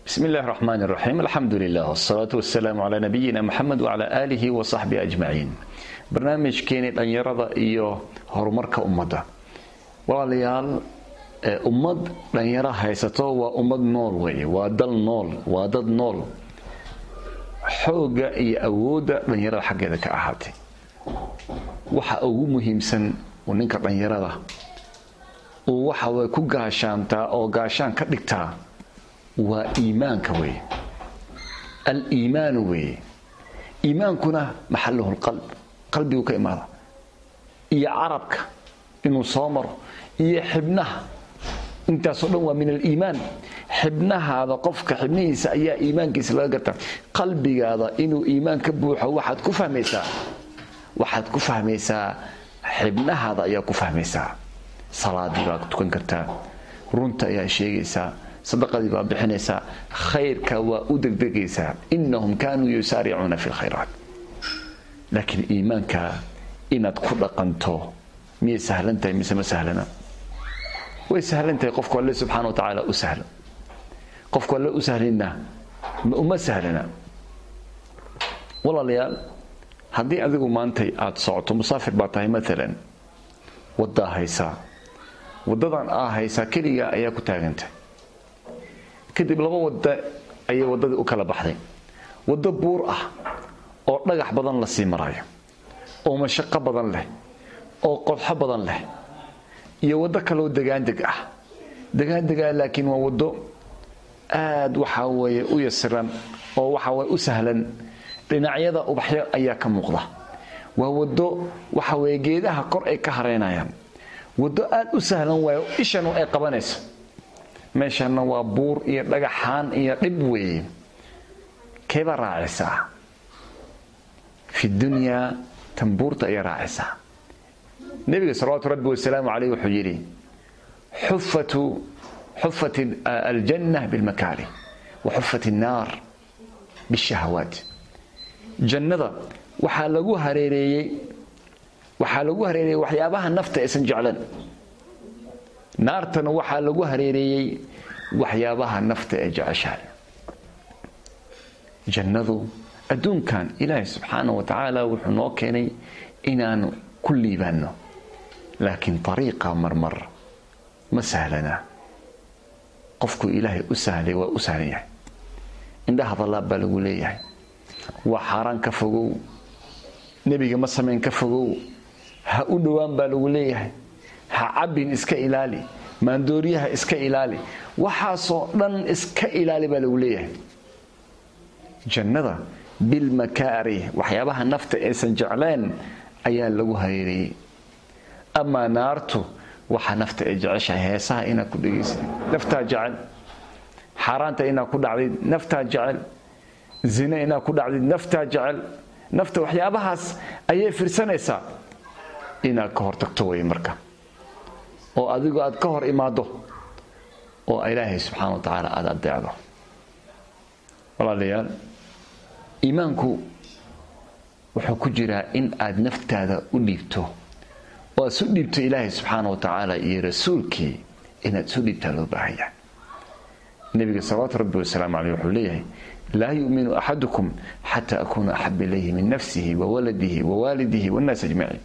بسم الله الرحمن الرحيم الحمد لله والصلاة والسلام على نبينا محمد وعلى آله وصحبه أجمعين barnaamijkeeni dhalinyarada iyo horumarka ummadda walaalayaal ummad dhalinyaro haysato waa ummad nool weye waa dal nool waa dad nool xoogga iyo awoodda dhalinyarada xaggeeda ka ahaatay waxa ugu muhiimsan uu ninka dhalinyarada uu waxaway ku gaashaantaa oo gaashaan ka dhigtaa waa iimaanka weye al-iimaanu weeye iimaankuna maxaluhu lqalb qalbigu ka imaada iyo carabka inuu soo maro iyo xibnaha intaasoo dhan waa min aliimaan xibnahaada qofka xibnihiisa ayaa iimaankiisa laga gartaa qalbigaada inuu iimaan ka buuxo waxaad ku fahmaysaa waxaad ku fahmaysaa xibnahaada ayaa ku fahmaysaa salaadii baa tukan kartaa runta ayaa sheegaysaa sadaqadii baa bixinaysaa khayrka waa u degdegaysaa inahum kaanuu yusaaricuuna fi lkhayraat laakiin iimaanka inaad ku dhaqanto miyay sahlan tahay mise ma sahlana way sahlan tahay qofku alle subxaana wa tacaala u sahlo qofku alle u sahlinna uma sahlana walaalayaal haddii adigu maantay aada socoto musaafir baa tahay maalan waddaa haysaa waddadan aa haysaa keligaa ayaa ku taagantay kadib laba wadda ayay waddadii u kala baxday waddo buur ah oo dhagax badan la sii marayo oo mashaqo badan leh oo qodxo badan leh iyo waddo kaloo degaandeg ah degaandegaa laakiin waa waddo aad waxaa weeye u yasiran oo waxaa weye u sahlan dhinacyada ubaxyo ayaa ka muuqda waa waddo waxa weye geedaha kor ay ka hareynayaan waddo aad u sahlan waayo ishanu ay qabanayso meeshanna waa buur iyo dhagaxaan iyo dhib weeye keebaa raacisaa fi dunyaa tambuurta ayay raacisaa nebiga salawaatu rabbi wasalaamu caleyh wuxuu yidhi xufat aljanna bilmakaari wa xufat innaar bishahawaat jannada waxaa lagu hareereeyey waxaa lagu hareereeyey waxyaabaha nafta aysan jeclan naartana waxaa lagu hareereeyey waxyaabaha nafta ee jeceshahay jannadu adduunkan ilaahay subxaana wa tacaala wuxuu noo keenay inaanu ku liibaanno laakiin ariiqa marmar ma sahlana qofku ilaahay u sahlay waa u sahlan yahay indhaha dallaab baa lagu leeyahay waa xaaraan ka fogow nebiga ma samayn ka fogow ha u dhowaan baa lagu leeyahay ha cabbin iska ilaali maandooriyaha iska ilaali waxaasoo dhan iska ilaali baa lagu leeyahay jannada bilmakaari waxyaabaha nafta aysan jecleen ayaa lagu hareereeyey amaa naartu waxa nafta ay jeceshahay heesaha inaad ku dhegaysid naftaa jecel xaaraanta inaad ku dhacdid naftaa jecel zina inaad ku dhacdid naftaa jecel nafta waxyaabahaas ayay firsanaysaa inaad ka hor tagto wey marka oo adigu aad ka hor imaado oo ilaahay subxaana wa tacaala aada adeecdo walaalayaal iimaanku wuxuu ku jiraa in aad naftaada u dhiibto oo aad isu dhiibto ilaahay subxaana wa tacaala iyo rasuulkii inaad isu dhiibtaa loo baahan yahay nebiga salawaatu rabbi wasalaamu caleyh wuxuu leeyahay laa yu'minu axadukum xataa akuuna axab ilayhi min nafsihi wa waladihi wa waalidihi wannaas ajmaciin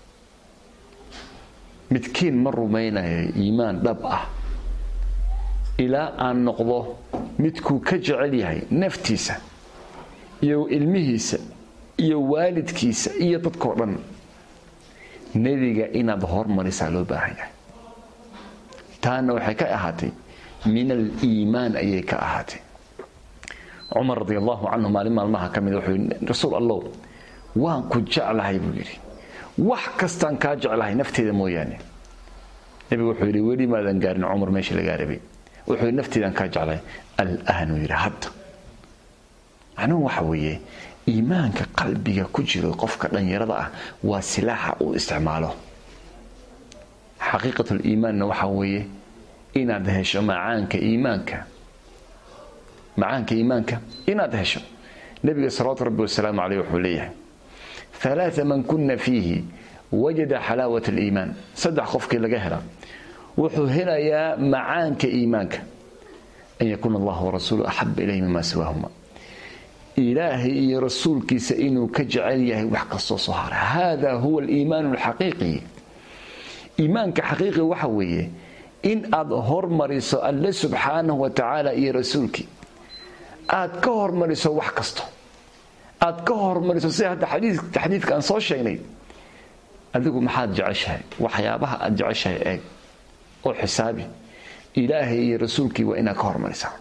midkiin ma rumaynayo iimaan dhab ah ilaa aan noqdo midkuu ka jecel yahay naftiisa iyo ilmihiisa iyo waalidkiisa iyo dadkao dhan nebiga inaad hormarisaa loo baahan yahay taana waxay ka ahaatay min aliimaan ayay ka ahaatay cumar radi allahu canhu maalin maalmaha ka mid wuxuu yidhi rasuul allow waan ku jeclahay buu yidhi wax kastaan kaa jeclahay nafteeda mooyaane nebigu wuxuu yidhi weli maadan gaarin cumar meeshii lagaa rabay wuxuu yidhi nafteedaan kaa jeclahay alaanuu yidhi hadda macnuhu waxa weeye iimaanka qalbiga ku jiro qofka dhalinyarada ah waa silaaxa uu isticmaalo xaqiiqatuliimaanna waxaa weeye inaad hesho macaanka iimaanka macaanka iimaanka inaad hesho nebiga salawaatu rabbi wasalaamu caleyh wuxuu leeyahay alaaa man kuna fiihi wajada xalaawat aliimaan saddex qofkii laga hela wuxuu helayaa macaanka iimaanka an yakuuna allah warasuulu axaba ilayhi mima siwaahuma ilaahay iyo rasuulkiisa inuu ka jecel yahay wax kastoo soo hara hada huwa aliimaan alxaqiiqi iimaanka xaqiiqi waxa weeye in aad hormariso alle subxaanahu wa tacaala iyo rasuulkii aad ka hormariso wax kasto aad ka hormariso sida hadda xadiidka aan soo sheegnay adigu maxaad jeceshahay waxyaabaha aad jeceshahay eeg oo xisaabi ilaahay iyo rasuulkii waa inaad ka hormarisaa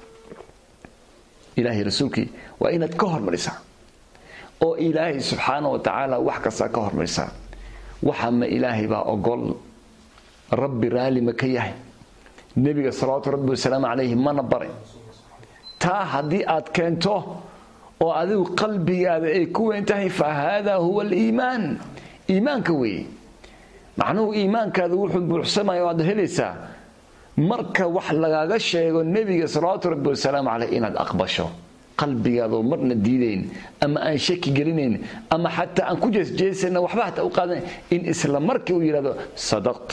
ilaahay rasuulkii waa inaad ka hormarisaa oo ilaahay subxaana wa tacaala wax kastaa ka hormarisaa waxa ma ilaahay baa ogol rabbi raalli ma ka yahay nebiga salawaatu rabbi wasalaamu calayhi mana baray taa haddii aad keento oo adigu qalbigaada ay ku weyn tahay fa haadaa huwa aliimaan iimaanka weeye macnuhu iimaankaada wuxuu buuxsamaya waad helaysaa marka wax lagaaga sheego nebiga salawaatu rabbi wasalaamu caleyh inaad aqbasho qalbigaadoo marna diidayn ama aan shaki gelinayn ama xataa aan ku jeesjeesana waxba hataa u qaadan in isla markii uu yidhahdo sadaqt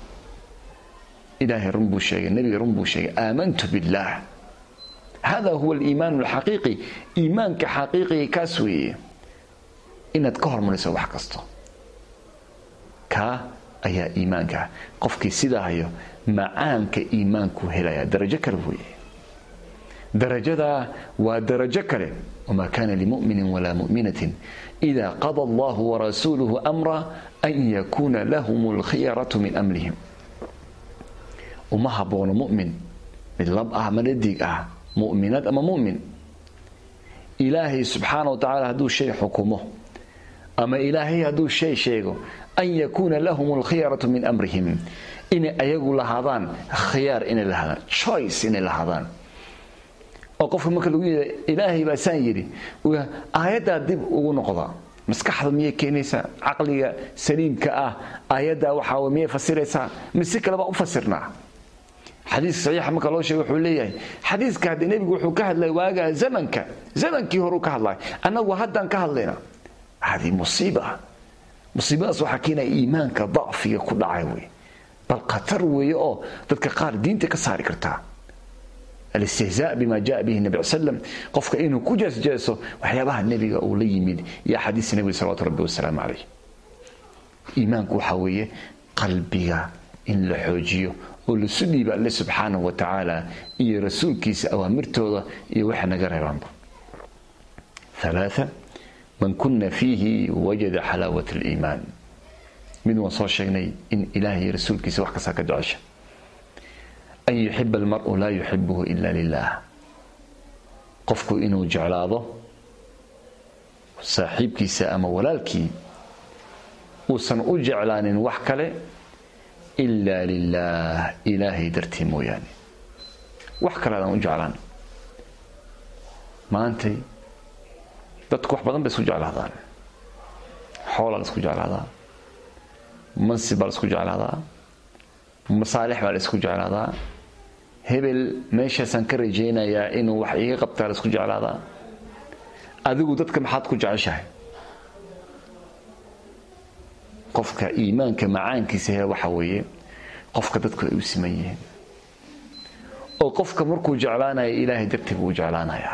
ilaahay run buu sheegay nebiga run buu sheegay aamantu billaah hada huwa aliimaan alxaqiiqi iimaanka xaqiiqiga kaas weeye inaad ka hormariso wax kasto kaa ayaa iimaanka qofkii sidaa hayo macaanka iimaanku helaya darajo kale weeye darajadaa waa darajo kale wamaa kana limuminin walaa muminatin ida qada allahu warasuuluhu amra an yakuuna lahum alkhiyaratu min amrihim uma haboono mumin mid lab ah ama dhadig ah muminad ama mumin ilaahay subxaana wa tacaala hadduu shay xukumo ama ilaahay hadduu shay sheego an yakuuna lahum alkhiyaratu min amrihim inay ayagu lahaadaan khiyaar inay lahaadaan choice inay lahaadaan oo qofka marka lagu yidha ilaahay baa saan yidhi aayaddaa dib ugu noqda maskaxda miyay keenaysaa caqliga saliimka ah aayaddaa waxaa miyay fasiraysaa mise kale baa u fasirnaa xadiiska saxiixa marka loo sheego wuxuu leeyahay xadiiska haddii nebigu wuxuu ka hadlay waagaa zamanka zamankii horuu ka hadlay annagu haddaan ka hadlayna hadi musiiba musiibadaas waxaa keenaya iimaanka dacfiga ku dhacay wey bal khatar weeye oo dadka qaar diinta ka saari kartaa alistihzaa bima jaa bihi nabi slam qofka inuu ku jeesjeeso waxyaabaha nebiga uu la yimid iyo axaadiista nebiga salawatu rabbi wasalaamu calayh iimaanku waxaa weeye qalbiga in la xoojiyo oo lasu dhiiba alle subxaanahu wa tacaala iyo rasuulkiisa awaamirtooda iyo waxa naga reebaanba ثلاثة من كنا فيه وجد حلاوة الإيمان mid waan soo sheegnay in ilaahay rasuulkiisa wax kastaa ka jecesha an yuxiba almaru laa yuxibuhu ila lilah qofku inuu jeclaado saaxiibkiisa ama walaalkii uusan u jeclaanin wax kale ila lilah ilaahay dartii mooyaane wax kale adaan u jeclaan maantay dadku wax badan bay isku jeclaadaan xoolaa la isku jeclaadaa mansib baa la isku jeclaadaa masaalix baa la isku jeclaadaa hebel meeshaasaan ka rajaynayaa inuu wax iiga qabtaa la isku jeclaadaa adigu dadka maxaad ku jeceshahay qofka iimaanka macaankiisa he waxa weeye qofka dadku ay u siman yihiin oo qofka markuu jeclaanaya ilaahay dartii buu u jeclaanayaa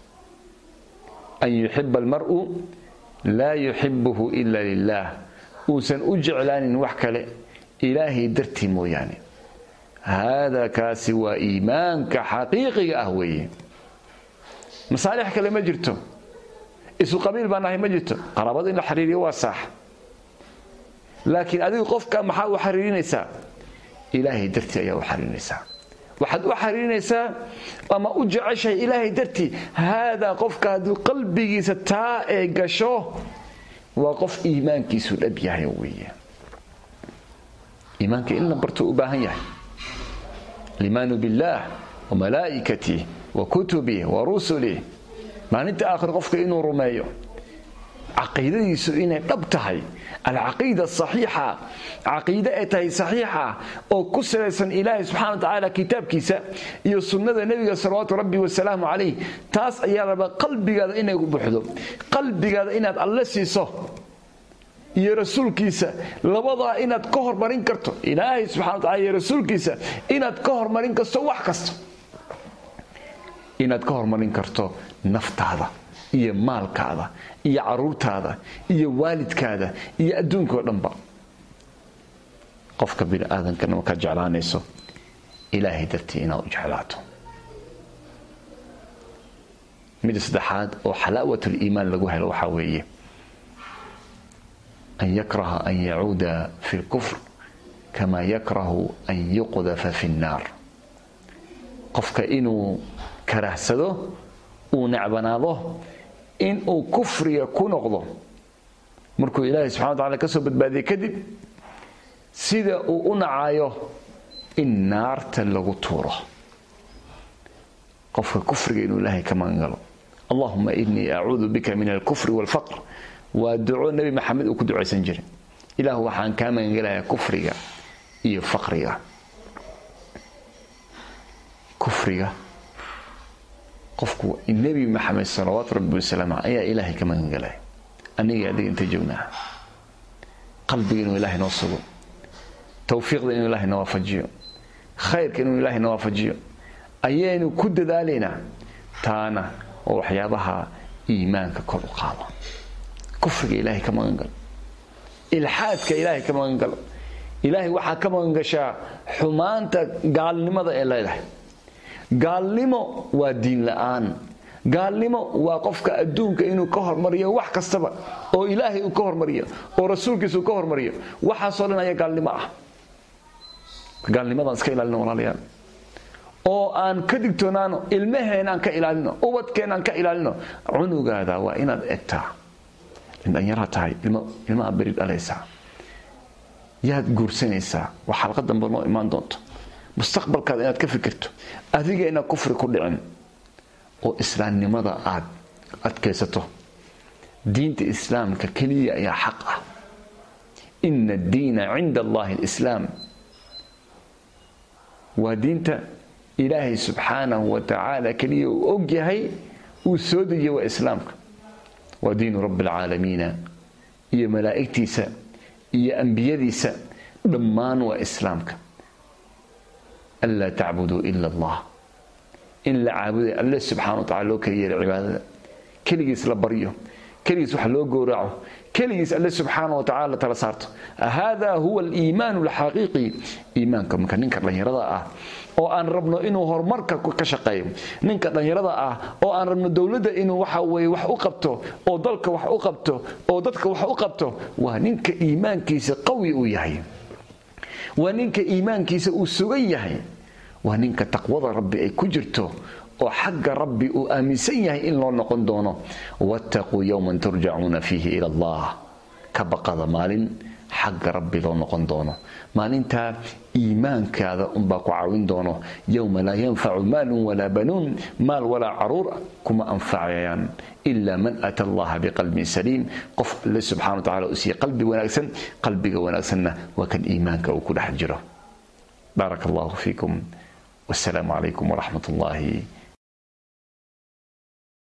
an yuxiba almaru laa yuxibuhu ila lilah uusan u jeclaanin wax kale ilaahay dartii mooyaane haadaa kaasi waa iimaanka xaqiiqiga ah weeye masaalix kale ma jirto isu qabiil baan ahay ma jirto qaraabada in la xiriiriyo waa saax laakiin adigu qofka maxaa u xiriirinaysaa ilaahay dartii ayaa u xiriirinaysaa waxaad u xiriirinaysaa ama u jeceshahay ilaahay dartii haadaa qofka hadduu qalbigiisa taa ee gasho waa qof iimaankiisu dhab yahay weeye iimaanka in la bartuu u baahan yahay alimaanu billaah wa malaa'ikatih wa kutubih wa rusulih maalinta aakhir qofka inuu rumeeyo caqiidadiisu inay dhab tahay alcaqiida saxiixa caqiide ay tahay saxiixa oo ku salaysan ilaahay subxana wa tacaala kitaabkiisa iyo sunnada nebiga salawaatu rabbi wasalaamu calayh taas ayaa rabaa qalbigaada inay buuxdo qalbigaada inaad alle siiso iyo rasuulkiisa labadaa inaad ka hormarin karto ilaahay subxana wa tacala iyo rasuulkiisa inaad ka hormarin karto wax kasta inaad ka hormarin karto naftaada iyo maalkaada iyo caruurtaada iyo waalidkaada iyo adduunka oo dhanba qofka bini aadankana markaad jeclaanayso ilaahay dartii inaad u jeclaato mida saddexaad oo xalaawatuliimaan lagu helo waxaa weeye an yakraha an yacuuda fi lkufr kama yakrahu an yuqdafa fi nnaar qofka inuu karahsado uu necbanaado inuu kufriga ku noqdo markuu ilaahay subxana wa tacala ka soo badbaadiyey kadib sida uu u nacayo in naarta lagu tuuro qofka kufriga inuu ilaahay ka magangalo allahuma inii acuudu bika min alkufri waalfaqr waa duco nebi maxamed uu ku ducaysan jiray ilaahu waxaan kaa magangelayaa kufriga iyo faqriga kufriga qofku nebi maxamed salawaatu rabbi wasalaamu ayaa ilaahay ka magangelaya aniga adiga inta joognaa qalbiga inuu ilaahay noo sugo towfiiqda inuu ilaahay na waafajiyo khayrka inuu ilaahay na waafajiyo ayaynu ku dadaalaynaa taana oo waxyaabaha iimaanka kor u qaado kufriga ilaahay ka magangalo ilxaadka ilaahay ka magangalo ilaahay waxaa ka magangashaa xumaanta gaalnimada ee leedahay gaalnimo waa diin la-aan gaalnimo waa qofka adduunka inuu ka hormariyo wax kastaba oo ilaahay uu ka hormariyo oo rasuulkiisa uu ka hormariyo waxaasoo dhan ayaa gaalnimo ah gaalnimadaan iska ilaalino walaalayaal oo aan ka digtoonaano ilmaheen aan ka ilaalino ubadkeen aan ka ilaalino cunugaada waa inaad egtaa indhanyara tahay ilmaha beri dhalaysaa yaad guursanaysaa waa xalqa dambe noo imaan doonto mustaqbalkaada inaad ka fikirto adiga inaad kufri ku dhicin oo islaamnimada aad adkaysato diinta islaamka keliya ayaa xaq ah ina addiina cinda allahi alislaam waa diinta ilaahay subxaanahu wa tacaala keliya uu og yahay uu soo dejiye waa islaamka waa diinu rabbi alcaalamiina iyo malaa'igtiisa iyo ambiyadiisa dhammaan waa islaamka anlaa tacbuduu ila allah in la caabuday alle subxana wa tacala loo kala yeelay cibaadada keligiis la baryo keligiis wax loo gowraco keligiis alle subxaana wa tacala la tala saarto hada huwa aliimaanu alxaqiiqi iimaanka marka ninka dhallinyarada ah oo aan rabno inuu horumarka ka shaqeeyo ninka dhallinyarada ah oo aan rabno dowladda inuu waxa weye wax u qabto oo dalka wax u qabto oo dadka wax u qabto waa ninka iimaankiisa qawi uu yahay waa ninka iimaankiisa uu sugan yahay waa ninka taqwada rabbi ay ku jirto oo xagga rabbi uu aaminsan yahay in loo noqon doono wattaquu yowman turjacuuna fiihi ila allah ka baqada maalin xagga rabbi loo noqon doono maalintaa iimaankaada unbaa ku caawin doono yowma laa yanfacu maalun walaa banuun maal walaa caruur kuma anfacayaan ila man ata allaha biqalbin saliim qof alle subxana wa tacala uu siiye qalbi wanaagsan qalbiga wanaagsanna waa kan iimaanka uu ku dhex jiro baaraka allahu fiikum wasalaamu calaykum waraxmat ullaahi